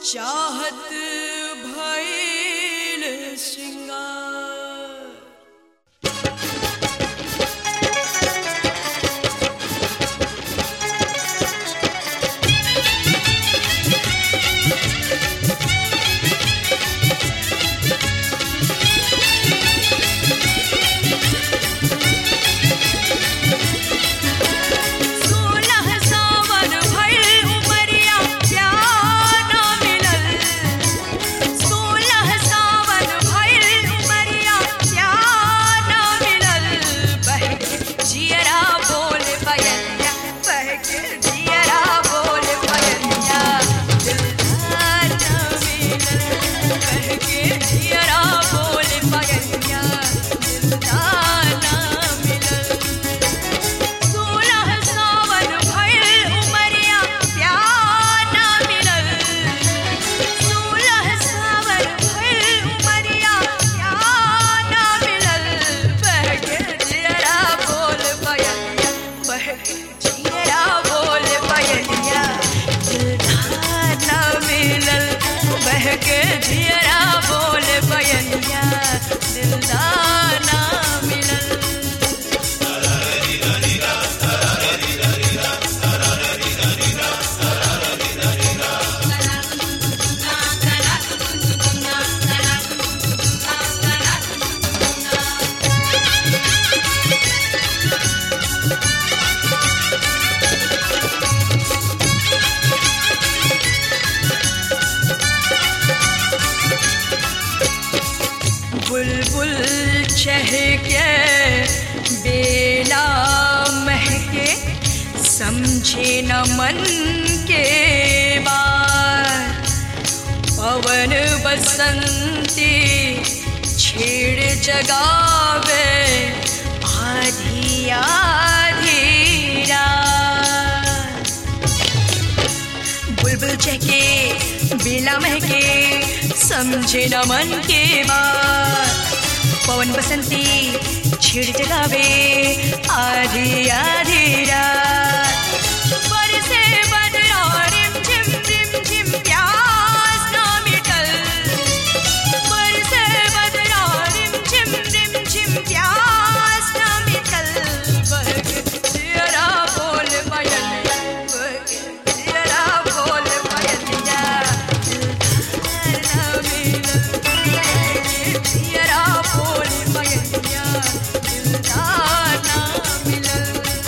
चाहत भइल श्रृंगार सोलह सावन भइल उमरिया प्यार ना मिलल सोलह सावन भइल उमरिया प्यार ना मिलल बहके जियरा बोल बयनिया बहके जियरा बोल बयनिया दिलदार ना मिलल बहके जियरा बोल बयनिया दिलदार ना मिलल सोलह सावन भइल उमरिया प्यार ना मिलल सोलह सावन भइल उमरिया प्यार ना मिलल बहके जियरा बोल बयनिया बहके जियरा बोल बयनिया दिलदार ना मिलल बहके जियरा बोल बयनिया दिलदार ना मिलल बुलबुल चहके बेला महके समझे न मन के बात पवन बसंती छेड़ जगावे आधी आधी रात बुलबुल चहके बेला महके समझे न मन के बात पवन बसंती छिड़ जगावे आधी आधी रात बरसे बदरा रिम झिम रिम झिम प्यास ना मिटल बरसे बदरा रिम झिम रिम झिम प्यास ना मिटल बहके जियरा बोल बयनिया बहके जियरा बोल बयनिया दिलदार ना मिलल बहके जियरा बोल बयनिया दिलदार ना मिलल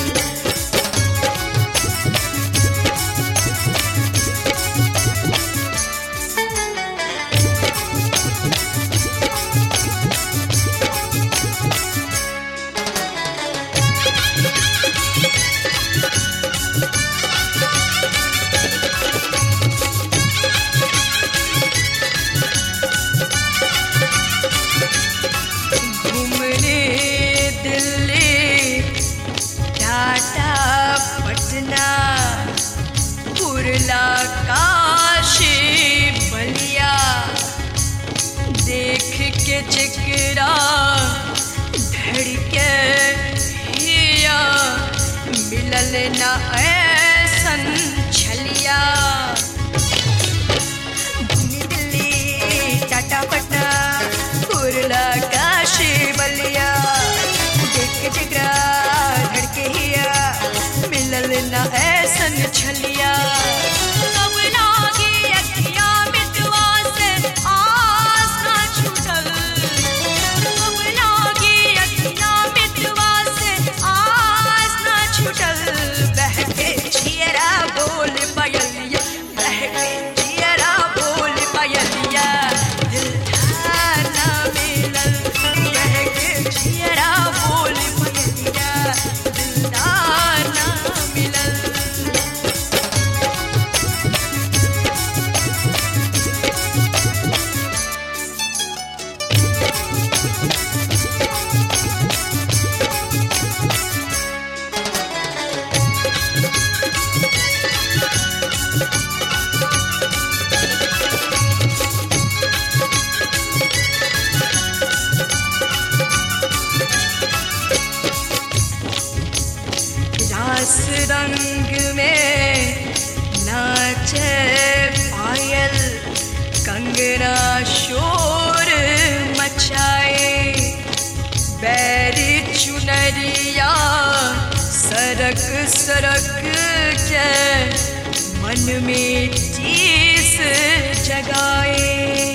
घूमने दिल्ली टाटा पटना कुरला काशी बलिया देख के चिकरा धड़के हिया मिलल न ऐसन छलिया घूमी दिल्ली टाटा पटना कुरला काशी बलिया देख के जिगरा धड़के हिया मिलल न ऐसन छलिया कब लागी अखिया मितवा से आस ना छूटल कब लागी अखिया मितवा से आस ना छूटल बहके जियरा बोल बयलिया बहके जियरा बोल बयलिया दिलदार ना मिलल बहके जियरा बोल बयलिया दिलदार ना मिलल रास रंग में नाचे पायल कंगना शोर मचाए बैर चुनरिया सरक सरक के मन में चीस जगाए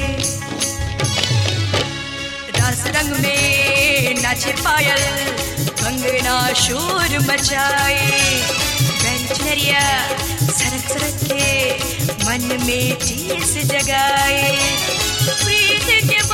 रस रंग में नाचे पायल कंगना शोर मचाए बैर चुनरिया सरक सरक के मन में चीस जगाए प्रीत के